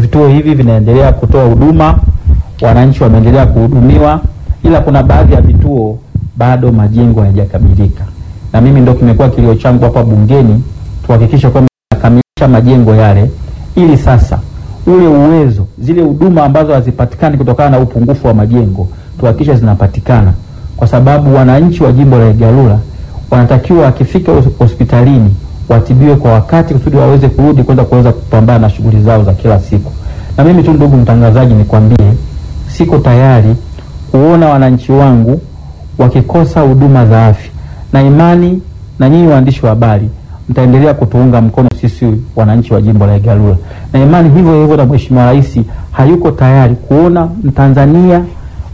vituo hivi vinaendelea kutoa huduma, wananchi wameendelea kuhudumiwa, ila kuna baadhi ya vituo bado majengo hayajakamilika, na mimi ndo kimekuwa kilio changu hapa bungeni tuhakikishe kwamba tunakamilisha majengo yale, ili sasa ule uwezo, zile huduma ambazo hazipatikani kutokana na upungufu wa majengo tuhakikishe zinapatikana, kwa sababu wananchi wa jimbo la Igalula wanatakiwa wakifika hos- hospitalini watibiwe kwa wakati kusudi waweze kurudi kwenda kuweza kupambana na shughuli zao za kila siku. Na mimi tu ndugu mtangazaji, nikwambie siko tayari kuona wananchi wangu wakikosa huduma za afya, na imani na nyinyi waandishi wa habari mtaendelea kutuunga mkono sisi wananchi wa jimbo la Igalula, na imani hivyo hivyo na Mheshimiwa Rais hayuko tayari kuona Mtanzania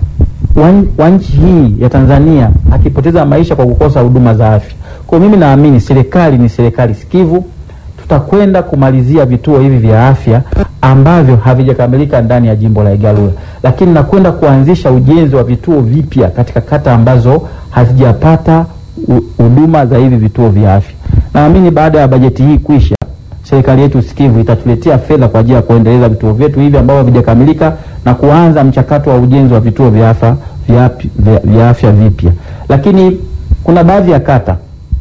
wa wa nchi hii ya Tanzania akipoteza maisha kwa kukosa huduma za afya. Kwa hiyo mimi naamini serikali ni serikali sikivu, tutakwenda kumalizia vituo hivi vya afya ambavyo havijakamilika ndani ya jimbo la Igalula, lakini nakwenda kuanzisha ujenzi wa vituo vipya katika kata ambazo hazijapata hu- huduma za hivi vituo vya afya. Naamini baada ya bajeti hii kuisha, serikali yetu sikivu itatuletea fedha kwa ajili ya kuendeleza vituo vyetu hivi ambavyo havijakamilika na kuanza mchakato wa ujenzi wa vituo vya afya vya, api- vya, vya afya vipya. Lakini kuna baadhi ya kata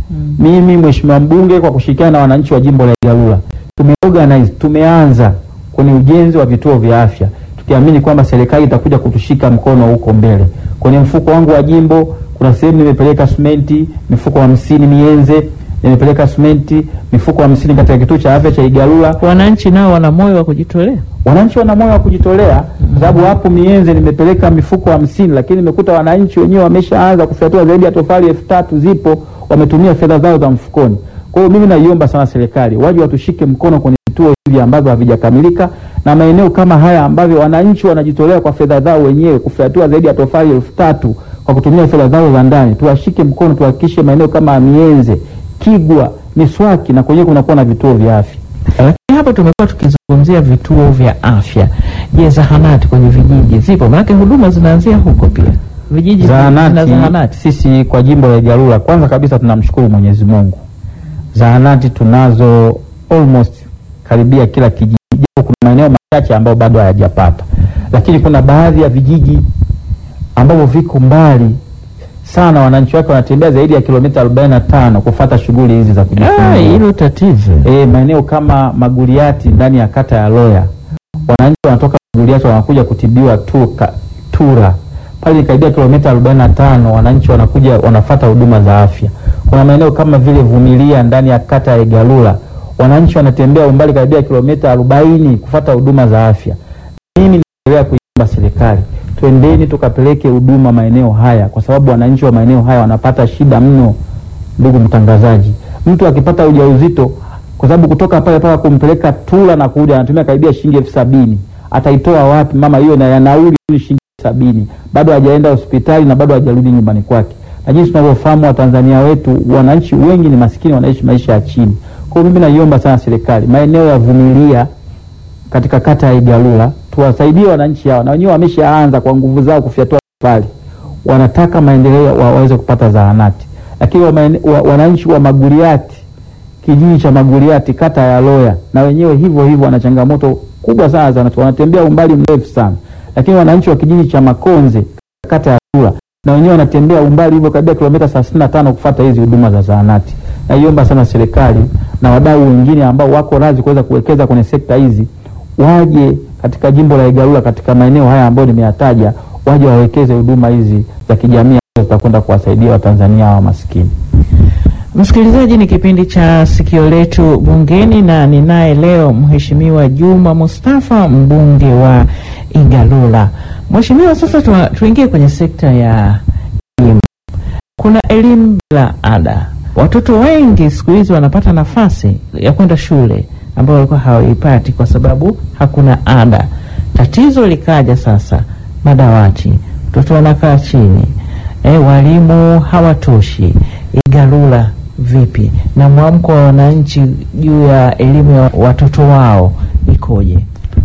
mimi mheshimiwa mbunge kwa kushirikiana na wananchi wa jimbo la Igalula tumeorganize, tumeanza kwenye ujenzi wa vituo vya afya tukiamini kwamba serikali itakuja kutushika mkono huko mbele. Kwenye mfuko wangu wa jimbo kuna sehemu nimepeleka simenti mifuko hamsini Mienze, nimepeleka simenti mifuko hamsini katika kituo cha afya cha Igalula. Wananchi nao wana moyo wa kujitolea. Wananchi wana moyo wa kujitolea kwa sababu hapo Mienze nimepeleka mifuko hamsini, lakini nimekuta wananchi wenyewe wameshaanza kufyatua zaidi ya tofali elfu tatu zipo, wametumia fedha zao za mfukoni. Kwa hiyo mimi naiomba sana serikali waje watushike mkono kwenye vituo hivi ambavyo havijakamilika na maeneo kama haya ambavyo wananchi wanajitolea kwa fedha zao wenyewe kufyatua zaidi ya tofali elfu tatu kwa kutumia fedha zao za ndani, tuwashike mkono, tuhakikishe maeneo kama Mienze, Kigwa, Miswaki na kwenyewe kunakuwa na vituo vya afya. Lakini hapa tumekuwa tukizungumzia vituo vya afya. Je, zahanati kwenye vijiji zipo? Maanake huduma zinaanzia huko pia. Vijiji vina Zahanati, zahanati. sisi kwa jimbo la Igalula kwanza kabisa tunamshukuru Mwenyezi Mungu, zahanati tunazo almost karibia kila kijiji, japo kuna maeneo machache ambayo bado hayajapata, lakini kuna baadhi ya vijiji ambavyo viko mbali sana, wananchi wake wanatembea zaidi ya kilomita 45 kufata shughuli hizi za Ah, kujifungua. hilo tatizo. E, maeneo kama Maguriati ndani ya kata ya Loya, wananchi wanatoka Maguriati wanakuja kutibiwa tu, ka, Tura pale ni karibia kilomita 45, wananchi wanakuja wanafata huduma za afya. Kuna maeneo kama vile Vumilia ndani ya kata ya Igalula, wananchi wanatembea umbali karibia kilomita 40 kufata huduma za afya. Mimi naendelea kuiomba serikali, twendeni tukapeleke huduma maeneo haya, kwa sababu wananchi wa maeneo haya wanapata shida mno. Ndugu mtangazaji, mtu akipata ujauzito, kwa sababu kutoka pale mpaka kumpeleka Tula na kurudi anatumia karibia shilingi elfu sabini ataitoa wapi mama hiyo? Na ya nauli tu shilingi elfu sabini bado hajaenda hospitali na bado hajarudi nyumbani kwake. Na jinsi tunavyofahamu Watanzania wetu, wananchi wengi ni maskini, wanaishi maisha ya chini. Kwa hiyo mimi naiomba sana serikali, maeneo ya Vumilia katika kata ya Igalula tuwasaidie wananchi hawa, na wenyewe wameshaanza kwa nguvu zao kufyatua pale, wanataka maendeleo wa, waweze kupata zahanati, lakini wa, maene- wa, wananchi wa Maguriati, kijiji cha Maguriati kata ya Loya, na wenyewe hivyo hivyo wana changamoto kubwa sana za wanatembea umbali mrefu sana, lakini wananchi wa kijiji cha Makonze kata ya Tula na wenyewe wanatembea umbali hivyo karibia kilomita 35 kufuata hizi huduma za zahanati. Naiomba sana serikali na wadau wengine ambao wako radhi kuweza kuwekeza kwenye sekta hizi waje katika jimbo la Igalula katika maeneo haya ambayo nimeyataja, waje wawekeze huduma hizi za kijamii ambazo zitakwenda kuwasaidia Watanzania wa maskini. Msikilizaji, ni kipindi cha Sikio Letu Bungeni na ninaye leo Mheshimiwa Juma Mustafa, mbunge wa Igalula. Mheshimiwa, sasa tu- tuingie kwenye sekta ya elimu. Kuna elimu bila ada. Watoto wengi siku hizi wanapata nafasi ya kwenda shule ambayo walikuwa hawaipati kwa sababu hakuna ada. Tatizo likaja sasa, madawati, watoto wanakaa chini, e, walimu hawatoshi. Igalula vipi na mwamko wa wananchi juu ya elimu ya watoto wao ikoje?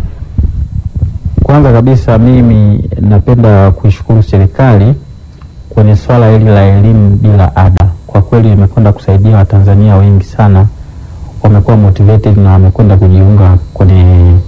Kwanza kabisa mimi napenda kuishukuru serikali kwenye swala hili la elimu bila ada. Kwa kweli imekwenda kusaidia Watanzania wengi sana, wamekuwa motivated na wamekwenda kujiunga kwenye